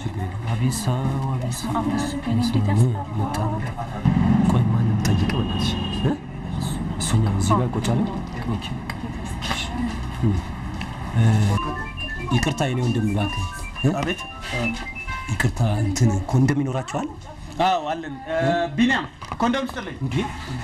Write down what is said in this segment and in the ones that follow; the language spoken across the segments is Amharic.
ችግር የለም። አቤት ሰው አቤት ሰው አቤት ሰው፣ እኔ እንዴት እ፣ መጣ ቆይ ማንም ጠይቅ በእናትሽ እ? እሱኛው እዚህ ጋር ቁጭ አለ ኦኬ እ፣ እ፣ ይቅርታ የኔ ወንድም እባክህ እ? አቤት ይቅርታ እንትን ኮንዶም ይኖራቸዋል አዎ አለን ቢኒያም ኮንዶም ስጥልኝ እንዴ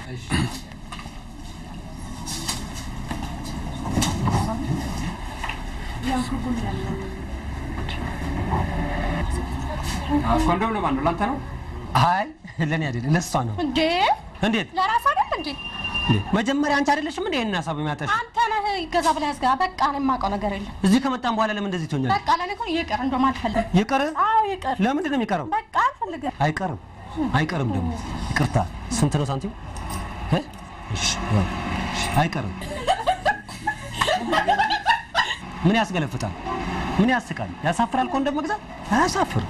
ኮንዶም ለማን ነው? ለአንተ ነው? አይ ለእኔ አይደለም ለእሷ ነው እንዴ እንዴት ለራስ አይደል እንዴ? እንዴ መጀመሪያ አንቺ አይደለሽም እንዴ ይሄን ሀሳብ የሚያጠሽ አንተ ነህ ይገዛ ብለህ ያዝጋ። በቃ እኔ የማውቀው ነገር የለም። እዚህ ከመጣን በኋላ ለምን እንደዚህ ትሆኛለሽ በቃ ለእኔ እኮ ይቅር፣ እንደውም አልፈልግም። ይቅር አዎ ይቅር፣ ለምንድን ነው የሚቀረው በቃ አልፈልግም። አይቀርም አይቀርም ደግሞ ይቅርታ ስንት ነው ሳንቲም እ? እሺ ያው አይቀርም ምን ያስገለፍጣል ምን ያስቃል ያሳፍራል ኮንዶም መግዛት አያሳፍርም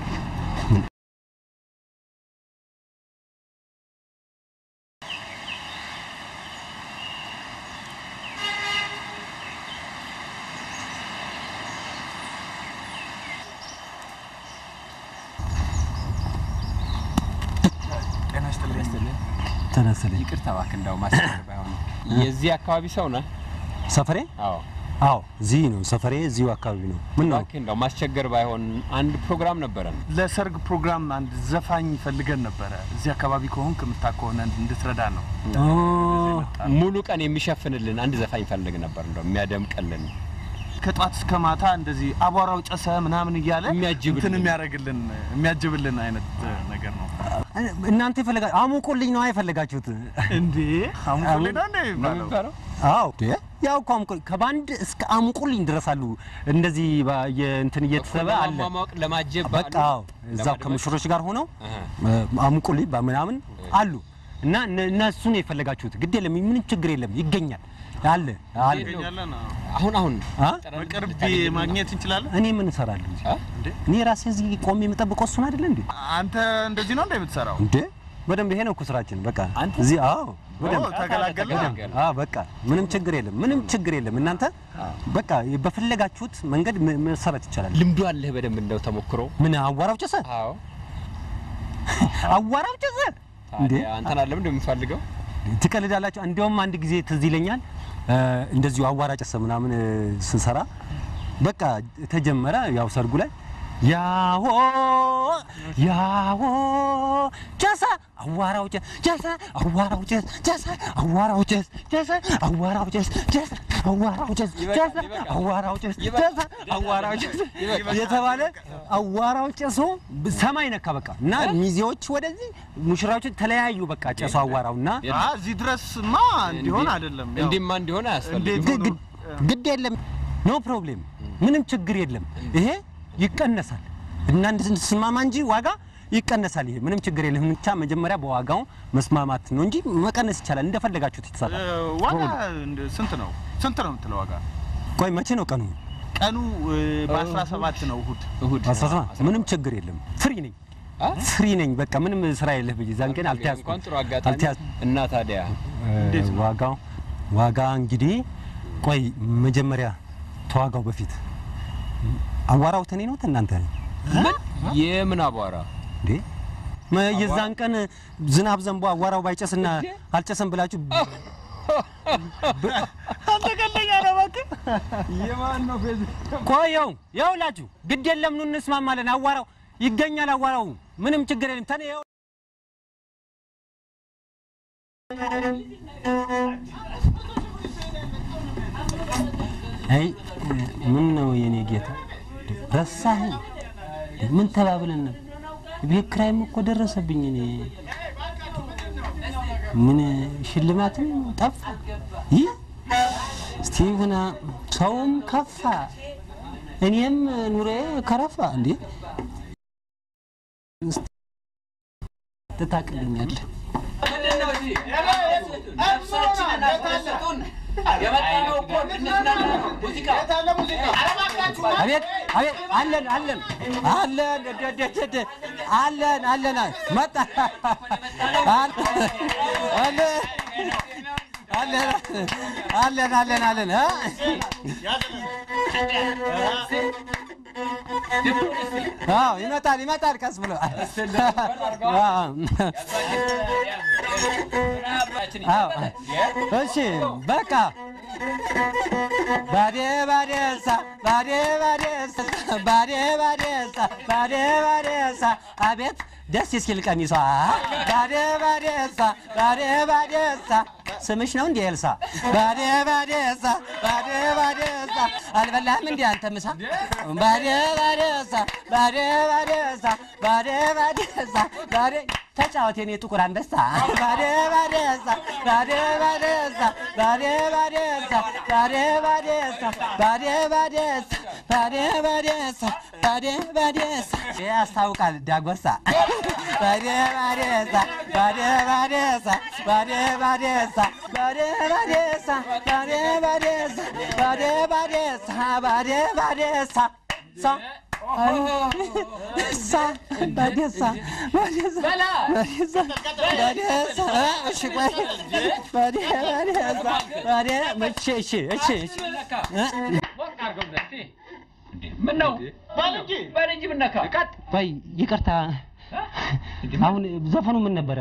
ጤና ይስጥልኝ ተነስልኝ ይቅርታ እባክህ፣ እንደው ማስቸገር ባይሆን የዚህ አካባቢ ሰው ነህ? ሰፈሬ አዎ አዎ እዚህ ነው ሰፈሬ እዚሁ አካባቢ ነው ምን ነው እባክህ፣ እንደው ማስቸገር ባይሆን አንድ ፕሮግራም ነበረን። ለሰርግ ፕሮግራም አንድ ዘፋኝ ፈልገን ነበረ እዚህ አካባቢ ከሆንክ የምታውቅ ከሆነ እንድትረዳ ነው ኦ፣ ሙሉ ቀን የሚሸፍንልን አንድ ዘፋኝ ፈልግ ነበር፣ እንደው የሚያደምቅልን ከጧት እስከ ማታ እንደዚህ አቧራው ጨሰ ምናምን እያለ የሚያጅብልን። እንትን የሚያደርግልን የሚያጅብልን አይነት ነገር ነው እናንተ የፈለጋ አሙቁልኝ ነው የፈለጋችሁት እንዴ አሙቁልኝ ነው እንዴ ነው የሚባለው? የሚባለው። አዎ ያው እኮ አሙቁልኝ ከባንድ እስከ አሙቁልኝ ድረስ አሉ እንደዚህ ባ- የእንትን እየተሰበ አለ ለማሟሟቅ ለማጀብ በቃ አዎ እዛው ለማድመቅ? ከሙሽሮች ጋር ሆነው አሃ። አሙቁልኝ ምናምን አሉ እና እነ- እነሱን የፈለጋችሁት ግድ የለም ምንም ችግር የለም ይገኛል አለ አለ ይገኛለን አዎ። አሁን አሁን አ? በቅርብ ማግኘት እንችላለን እኔ ምን እሰራለሁ እዚህ? አ? እንዴ እኔ ራሴ እዚህ ቆሜ የምጠብቀው እሱን አይደለ እንዴ አንተ እንደዚህ ነው እንደ የምትሰራው እንዴ በደንብ ይሄ ነው እኮ ስራችን በቃ አንተ? እዚህ አዎ በደንብ ኦ፣ ተገላገልን ተገላገልን። አዎ በቃ ምንም ችግር የለም ምንም ችግር የለም እናንተ በቃ በፈለጋችሁት መንገድ ም- መሰራት ይቻላል ልምዱ አለህ በደንብ እንደው ተሞክሮ። ምን አዋራው ጨሰ አዎ አዋራው ጨሰ እንዴ ታዲያ አንተን አለም እንደምፈልገው ትቀልዳላችሁ እንዲያውም አንድ ጊዜ ትዝ ይለኛል እ፣ እንደዚሁ አዋራ ጨሰ ምናምን እ፣ ስንሰራ በቃ ተጀመረ ያው ሰርጉ ላይ ያሆ ያሆ ጨሰ አዋራው ጨሰ ጨሰ አዋራው ጨሰ ጨሰ አዋራው ጨሰ ጨሰ አዋራው ጨሰ ጨሰ አዋራው ጨሰ ጨሰ አዋራው ጨሰ ጨሰ አዋራው ጨሰ የተባለ አዋራው ጨሶ ሰማይ ነካ በቃ እና ሚዜዎች ወደዚህ ሙሽራዎች ተለያዩ በቃ ጨሶ አዋራው እና አ እዚህ ድረስማ እንዲሆን አይደለም ያው እንዲህማ እንዲሆን አያስፈልግም። እንዴት ግ- ግ- ግድ የለም ኖ ፕሮብሌም ምንም ችግር የለም ይሄ ይቀነሳል እና እንድንስማማ እንጂ ዋጋ ይቀነሳል ይሄ ምንም ችግር የለም ብቻ መጀመሪያ በዋጋው መስማማት ነው እንጂ መቀነስ ይቻላል እንደፈለጋችሁት እ፣ ይተሳል ዋጋ እንደ- ስንት ነው ስንት ነው የምትለው ዋጋ ቆይ መቼ ነው ቀኑ ቀኑ በ17 ነው እሁድ እሁድ 17 ምንም ችግር የለም ፍሪ ነኝ አ? ፍሪ ነኝ በቃ ምንም ስራ የለህ ብዬ ዛን ቀን አልተያዝኩም እንኳን ጥሩ አጋጣሚ አልተያዝኩም እና ታዲያ እንዴት ነው? ዋጋው ዋጋ እንግዲህ ቆይ መጀመሪያ ተዋጋው በፊት አዋራው ተኔ ነው እናንተ ምን የምን አቧራ እንዴ መ- የዛን ቀን ዝናብ ዘንቦ አዋራው ባይጨስና አልጨሰም ብላችሁ አንተ ቀልደኛ ነህ እባክህ የማን ነው ፌዝ ቆየው ይኸውላችሁ ግድ የለም ኑ እንስማማለን አዋራው ይገኛል አዋራው ምንም ችግር የለም ተኔ ይኸው አይ ምን ነው የኔ ጌታ ረሳኸኝ ምን ተባብለን ነበር ቤት ኪራይም እኮ ደረሰብኝ እኔ ምን ሽልማትም ጠፋ ይህ እስቲ ሁና ሰውም ከፋ እኔም ኑሬ ከረፋ እንዴ ትታቅልኛለህ አቤት አቤት አለን አለን አለን ደ- ደ- ደ- ደ- አለን አለን መጣ አለ- አለ- አለን አለን አለን አለን እ? አዎ ይመጣል ይመጣል ቀስ ብሎ አዎ አዎ እሺ በቃ ባዴ ባዴሳ ባዴ ባዴሳ ባዴ ባዴሳ ባዴ ባዴሳ አቤት ደስ ሲል ቀሚሷ ባዴ ባዴሳ ባዴ ባዴሳ ስምሽ ነው እንዴ ኤልሳ? ባዴ ባዴሳ ባዴ ባዴሳ አልበላህም እንዴ አንተ ምሳ? ባዴ ባዴሳ ባዴ ባዴሳ ባዴ ባዴሳ ባዴ ተጫወት የኔ ጥቁር አንበሳ ባዴ ባዴሳ ባዴ ባዴሳ ባዴ ባዴሳ ባዴ ባዴሳ ባዴ ባዴሳ ባዴ ባዴሳ ባዴ ባዴሳ ያስታውቃል ዳጎሳ ባዴ ባዴሳ ባዴ ባዴሳ ባዴ ባዴሳ ባዴ ባዴሳ ባዴ ባዴሳ ባዴ ባዴሳ ባዴ ባዴሳ ሳ ሳ ባዴሳ ባዴሳ ባዴሳ ባዴሳ እሺ ቆይ ባዴ ባዴሳ ባዴ እሺ እሺ እሺ እሺ ምነው በልጅ ምነካ ቆይ ይቅርታ አሁን ዘፈኑ ምን ነበረ?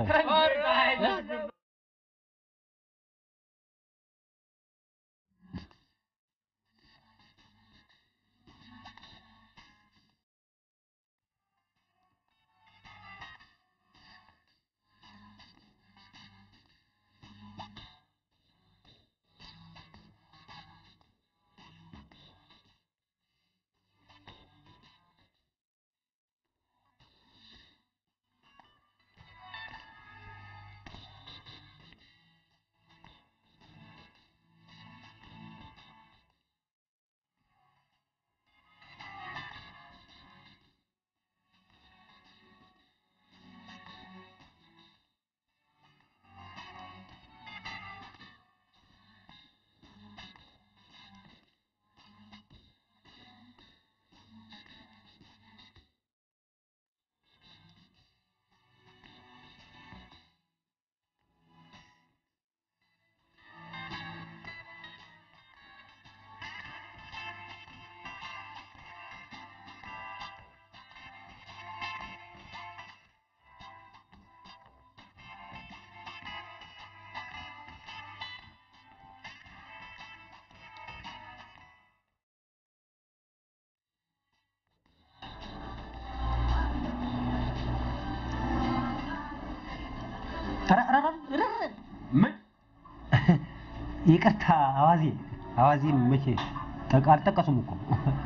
ምን ይቅርታ አዋዜ አዋዜ መቼ ጠቅ- አልጠቀሱም እኮ